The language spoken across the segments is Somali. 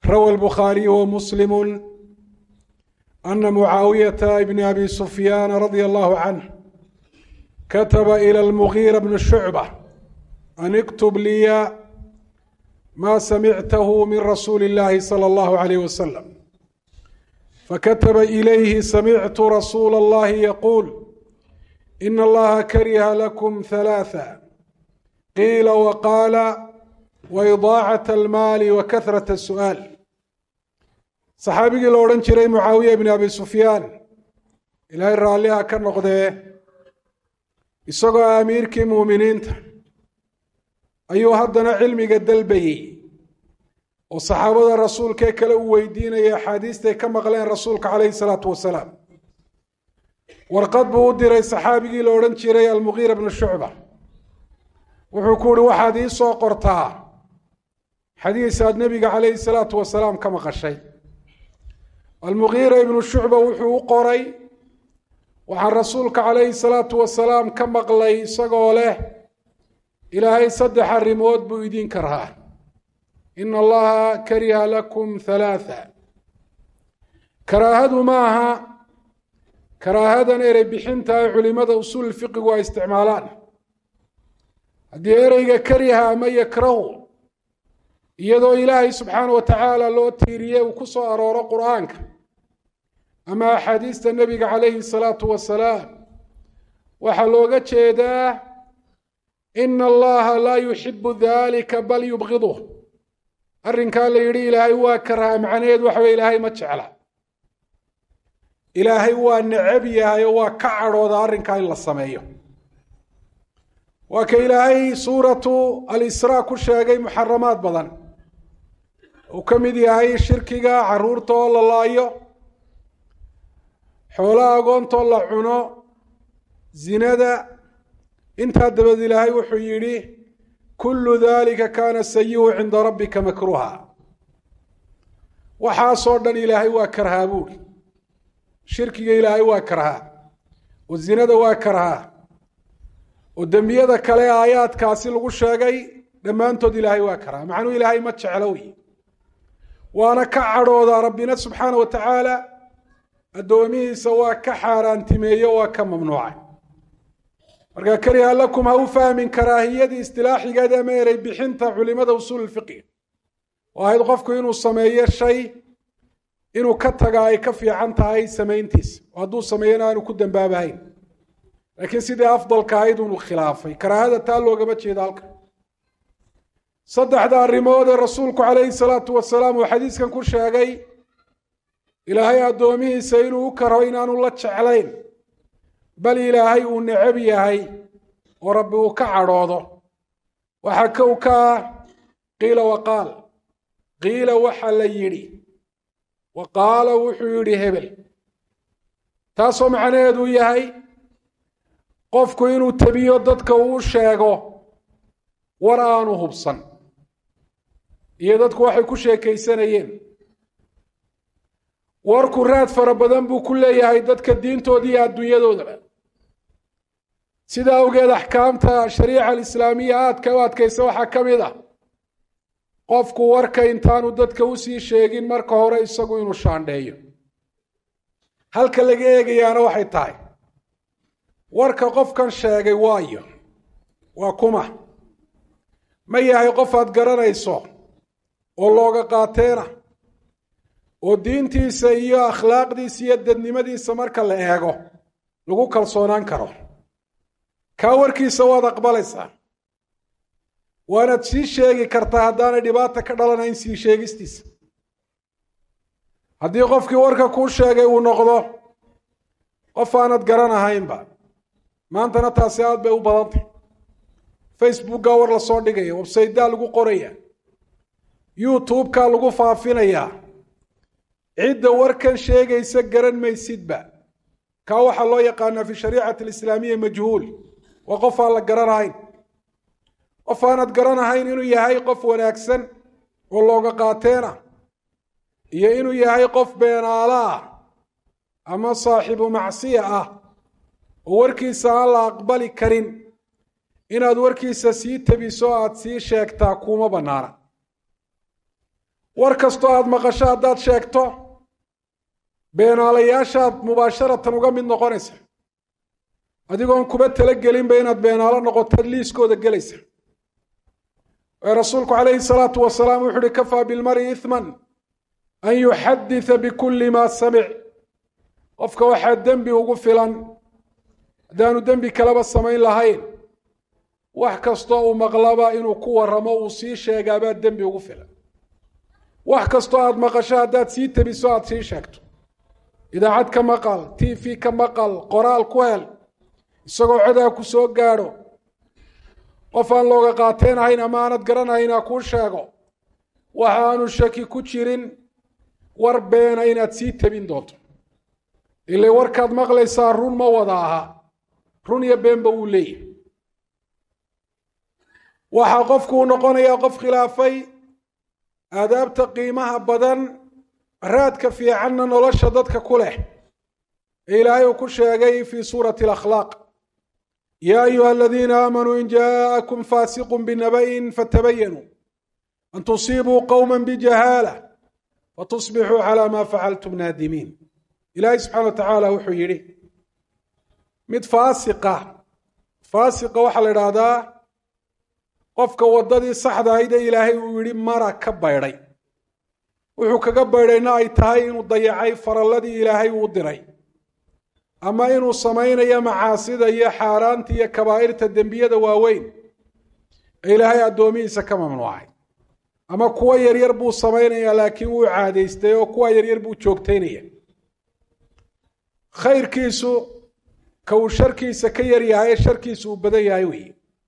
rawى الbخاaرiي وmسلم أن معاaوية بن أbي سفyان رضي الله عنه كتب إلى المغيرة بن شعبة أن اكتب لي ما سمعته من رسول الله صلى الله عليه وسلم فكتب إليه سمعت رسول الله يقول إن الله كره لكم ثلاثا قيل وقال وإضاacة الماal وkثرة السؤaaل صaxaabigii la odhan jiray mucaawiya بn abi sufyaan ilaahay raalliha ka noqdee isagoo amiirkii muuminiinta ayuu haddana cilmiga dalbayey oo saxaabada rasuulkee kale u weydiinaya axaadiistay ka maqleen rasuulka calayhi الsalaatu wasalaam warqad buu u diray saxaabigii la odhan jiray almugiira bnu shucba wuxuu ku uhi waxaad ii soo qortaa xadiis aad nebiga calayhi salaatu wasalaam ka maqashay almugiira ibnu shucba wuxuu u qoray waxaan rasuulka calayhi salaatu wasalaam ka maqlay isagoo leh ilaahay saddex arrimood buu idinka rahaa ina allaha kariha lakum halaatha karaahadu ma aha karaahadan erey bixinta ay culimada usuul fiqigu ay isticmaalaan haddii ereyga kariha ama yakrahu iyadoo ilaahay subxaana wa tacaala loo tiiriye uu ku soo arooro qur-aanka ama axaadiista nebiga calayhi salaatu wasalaam waxaa looga jeedaa ina allaha laa yuxibu dalika bal yubgiduh arrinkaa la yidhi ilaahay waa karaha macnaheed waxa weye ilaahay ma jecla ilaahay waa necab yahay oo waa ka cadhooda arrinkaa in la sameeyo waa ka ilaahay suuratu alisraa ku sheegay muxaramaad badan uu ka mid yahay shirkiga caruurta oo la laayo xoolaha agoontoo la cuno zinada intaa dabaed ilaahay wuxuu yidhi kullu dalika kaana sayihu cinda rabbika makruha waxaasoo dhan ilaahay waa karhaa buuri shirkiga ilaahay waa karhaa oo zinada waa karhaa oo dembiyada kale aayaadkaasi lagu sheegay dhammaantood ilaahay waa karhaa macnuu ilaahay ma jeclo wey waana ka cadhoodaa rabbina subxaana wa tacaala addoomihiisa waa ka xaaraantimeeyo waa ka mamnuucay marka kariha lakum ha u fahmin karaahiyadii istilaaxigeeda ama erey bixinta culimada usuul fiqi oo ahayd qofku inuu sameeyo shay inuu ka taga ay ka fiican tahay samayntiisa oo hadduu sameeyana aanu ku dambaabahayn laakiin sidii afdalka ahayd unu khilaafay karaahada taa loogama jeedo halka saddexda arrimood ee rasuulku calayhi salaatu wasalaam uu xadiiskan ku sheegay ilaahay addoomihiisa inuu u karo inaanu la jeclayn bal ilaahay uu necab yahay oo rabbi uu ka cadhoodo waxaa kow ka ah qiila waqaal qiila waxa la yidhi wa qaala wuxuu yidhi hebel taasoo macnaheedu yahay qofku inuu tebiyo dadka uu sheego war aanu hubsan iyo dadku waxay ku sheekaysanayeen warku raad fara badan buu ku leeyahay dadka diintooda iyo adduunyadoodaba sidaa awgeed axkaamta shariica alislaamiya aadka u adkaysa waxaa ka mid ah qofku warka intaanu dadka usii sheegin marka hore isagu inuu shaandheeyo halka laga eegayaana waxay tahay warka qofkan sheegay waayo waa kuma ma yahay qof aad garanayso oo looga qaateena oo diintiisa iyo akhlaaqdiisa iyo dadnimadiisa marka la eego lagu kalsoonaan karo kaa warkiisa waad aqbalaysaa waanaad sii sheegi kartaa haddaanay dhibaata ka dhalanayn sii sheegistiisa haddii qofkii warka kuu sheegay uu noqdo qof aanad garanahaynba maantana taasi aad bay u badantay facebookgaa war lasoo dhigaya websaydaa lagu qoraya youtube-kaa lagu faafinayaa cidda warkan sheegaysa garan maysidba kaa waxaa loo yaqaanaa fi shariicati alislaamiya majhuul waa qof aan la garanahayn qof aanad garanahayn inuu yahay qof wanaagsan oo looga qaateena iyo inuu yahay qof beenaalo ah ama saaxibu macsiya ah oo warkiisa aan la aqbali karin inaad warkiisa sii tebiso aad sii sheegtaa kuma bannaana war kastoo aada maqasho haddaad sheegto beenaalayaashaad mubaasharatan uga mid noqonaysa adigoon kuba talagelinba inaad beenaalo noqotaad liiskooda gelaysa ee rasuulku calayhi salaatu wasalaam wuxu uhi kafaa bilmari ithman an yuxaditha bikulli maa samic qofka waxaa dembi ugu filan haddaanu dembi kaleba samayn lahayn wax kastoo uu maqlaba inuu ku waramo uu sii sheegaabaa dembi ugu filan wax kastoo aada maqasho haddaad sii tebiso aada sii sheegto idaacad ka maqal t v ka maqal qoraal ku hel isagoo codaa ku soo gaadho qof aan looga qaateenahayn ama aanad garanayna kuu sheego waxa aanu shaki ku jirin war beena inaad sii tebin doonto ile warkaad maqlaysaa run ma wada aha run iyo beenba wuu leeyahy waxaa qofku uu noqonayaa qof khilaafay aadaabta qiimaha badan raadka fiicanna nolosha dadka ku leh ee ilaahay uu ku sheegay fii suurati alakhlaaq yaa ayuha aladiina aamanuu in jaءakum faasiqu binaba'in fatabayanuu an tusiibuu qowma bijahaala fatusbixuu calى ma facaltum naadimiin ilaahay subxana wa tacaala wuxuu yidhi mid faasiqa faasiqa waxaa la idhaahdaa qofka waddadii saxda ahayd ee ilaahay uu yidhi mara ka baydhay wuxuu kaga baydhayna ay tahay inuu dayacay faralladii ilaahay uu diray ama inuu samaynayo macaasida iyo xaaraanta iyo kabaa'irta dembiyada waaweyn ee ilaahay addoomihiisa ka mamnuucay ama kuwa yaryar buu samaynayaa laakiin wuu caadaystay oo kuwa yaryar buu joogtaynaya khayrkiisu ka uu sharkiisa ka yar yahay ee sharkiisu uu badan yahay weeye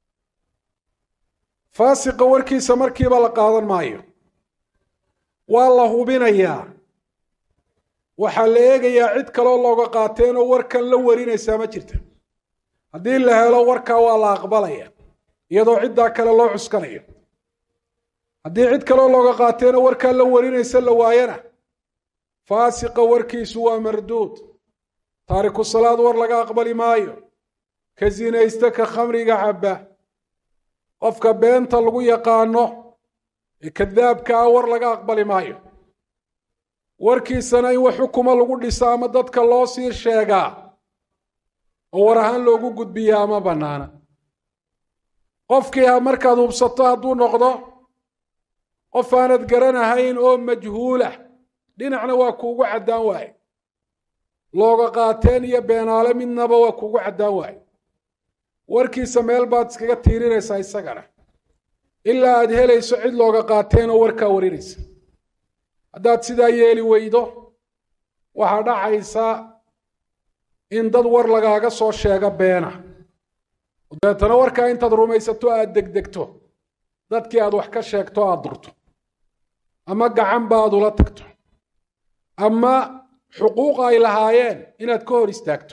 faasiqa warkiisa markiiba la qaadan maayo waa la hubinayaa waxaa la eegayaa cid kaloo looga qaateenoo warkan la warinaysaa ma jirta haddii la helo warkaa waa la aqbalaya iyadoo ciddaa kale loo cuskanayo haddii cid kaloo looga qaateenoo warkaa la warinaysa la waayana faasiqa warkiisu waa marduud taariku salaad war laga aqbali maayo ka sinaysta ka khamriga cabba qofka beenta lagu yaqaano ee kadaabka ah war laga aqbali maayo warkiisana in wax xukuma lagu dhiso ama dadka loo sii sheegaa oo war ahaan loogu gudbiyaa ama bannaana qofkii ha markaad hubsato hadduu noqdo qof aanad garanahayn oo majhuulah dhinacna waa kuugu caddaan waaye looga qaateen iyo beenaale midnaba waa kuugu caddaan waaye warkiisa meel baad iskaga tiirinaysaa isagana ilaa aad helayso cid looga qaateen oo warkaa warinaysa haddaad sidaa yeeli weydo waxaa dhacaysa in dad war lagaaga soo sheego beena dabeetana warkaa intaad rumaysato aad degdegto dadkii aad wax ka sheegto aad durto ama gacanba aad ula tagto ama xuquuq ay lahaayeen inaad ka hor istaagto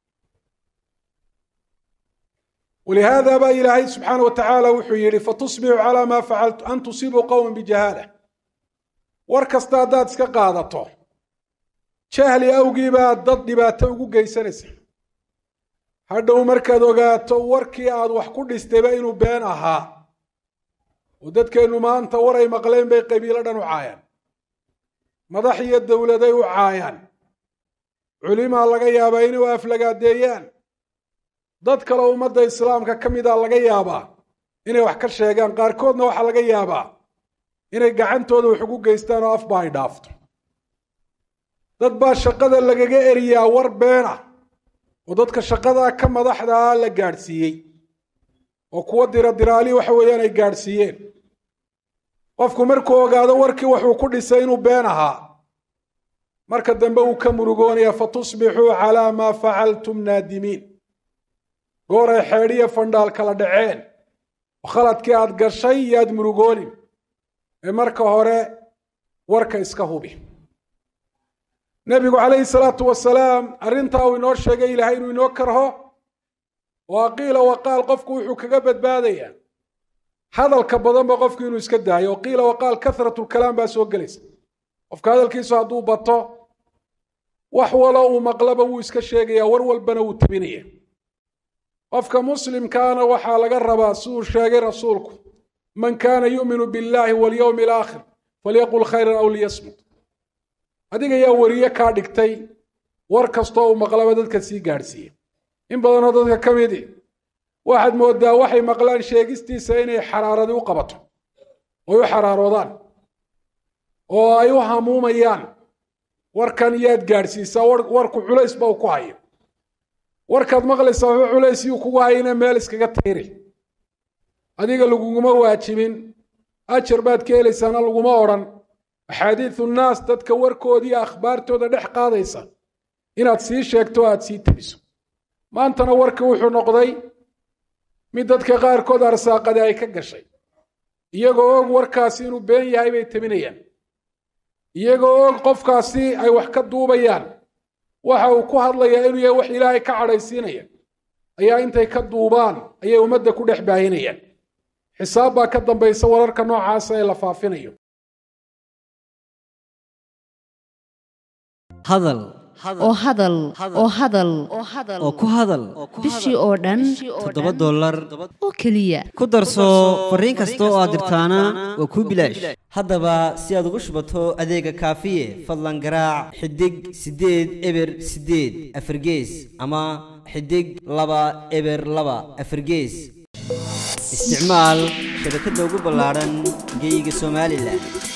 walihaada baa ilaahay subxaana wa tacaala wuxuu yidhi fatusbixu calaa maa facaltu an tusiibuu qowma bijahaala war kasta haddaad iska qaadato jahli awgiibaad dad dhibaato ugu geysanaysa hadhow markaad ogaato warkii aad wax ku dhistayba inuu been ahaa oo dadkeennu maanta war ay maqleen bay qabiilo dhan u caayaan madax iyo dowladay u caayaan culimaa laga yaabaa inay u aflagaadeeyaan dad kaleo ummadda islaamka ka mida laga yaabaa inay wax ka sheegaan qaarkoodna waxaa laga yaabaa inay gacantooda wax ugu geystaan oo afba ay dhaafto dad baa shaqada lagaga eriyaa war beena oo dadka shaqadaa ka madaxdaa la gaadhsiiyey oo kuwa diradiraali waxa weeyaan ay gaadhsiiyeen qofku markuu ogaado warkii wuxuu ku dhisay inuu been ahaa marka dambe uu ka murugoonaya fatusbixuu calaa maa facaltum naadimiin goor ay xeedhiya fandhaal kala dhaceen oo khaladkii aad gashay iyo aad murugoonin ee marka hore warka iska hubi nebigu calayhi salaatu wasalaam arrintaa uu inoo sheegay ilaahay inuu inoo karho oo aqiila waqaal qofku wuxuu kaga badbaadayaa hadalka badanba qofku inuu iska daayo oo qiila waqaal kahratlkalaam baa soo gelaysa qofka hadalkiisu hadduu bato wax walo uu maqlaba wuu iska sheegaya war walbana wuu tabinaya qofka muslimkaana waxaa laga rabaa siduu sheegay rasuulku man kaana yu'minu biاllahi walyowmi alaakhir falyaqul khayran aw liyasmut adiga yaa weriye kaa dhigtay war kastoo uu maqlaba dadka sii gaadhsiiya in badanoo dadka ka midi waxaad moodaa waxay maqlaan sheegistiisa inay xaraaradi u qabato oy u xaraaroodaan oo ay u hamuumayaan warkan iyaad gaadhsiisaa warku culays ba u ku hayo warkaad maqlaysaa waxba culays yuu kugu hayna meel iskaga tayri adiga laguguma waajibin ajar baad ka helaysaana laguma odhan axaadiidu nnaas dadka warkoodiiyo akhbaartooda dhex qaadaysa inaad sii sheegto o aad sii tabiso maantana warka wuxuu noqday mid dadka qaarkood arsaaqadi ay ka gashay iyagoo og warkaasi inuu been yahay bay tabinayaan iyagoo og qofkaasi ay wax ka duubayaan waxa uu ku hadlayaa inuu yahay wax ilaahay ka cadhaysiinaya ayaa intay ka duubaan ayay ummadda ku dhex baahinayaan xisaab baa ka dambaysa wararka noocaasa ee la faafinayo hadal oo hadal oo hadal oo ku hadal bishii oo dhan toddoba dollar oo keliya ku darso fariin kasta oo aad dirtaana waa kuu bilaash haddaba si aad ugu shubato adeega kaafiye fadlan garaac xidig siddeed eber siddeed afargees ama xidig laba eber laba afargees isticmaal shabakadda ugu ballaadhan geeyiga somalilan